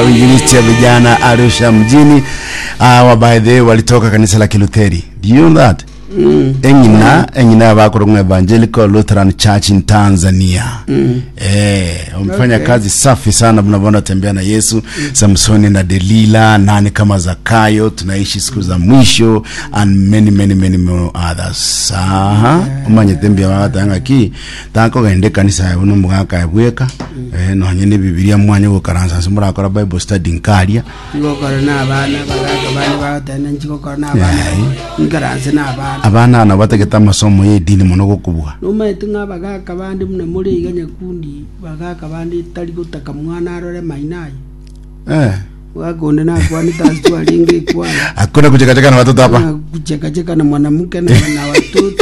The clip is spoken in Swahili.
uinjilisti ya vijana Arusha mjini. Uh, by the way walitoka kanisa la Kilutheri. Do you know that? Mm. Engina engina bakorongwa Evangelical Lutheran Church in Tanzania. Mm. Eh, wamefanya Okay. kazi safi sana mnavyoona tembea na Yesu, Samsoni na Delila, nani kama Zakayo, tunaishi siku za mwisho and many many many more others. Aha, umanye tembea watanga ki tako gende kanisa ya uno mugaka ebweka. Eh, no nyene Biblia mwanya gukaransa simura akora Bible study nkaria. ngokora n'abaana bagaka bani bagotene nkigokora n'abaana nkaranse n'abaana Abana na bategeta amasomo y'edini muno gukubwa. numaete ng'a bagaka bandi muna muri iga nyakundi bagaka bandi tari gutaka mwana arore mainayi Eh, wakonde nakwanita asitwalinga ikwana hakuna kuchekacheka na watoto hapa. kuchekacheka na mwanamke na na watoto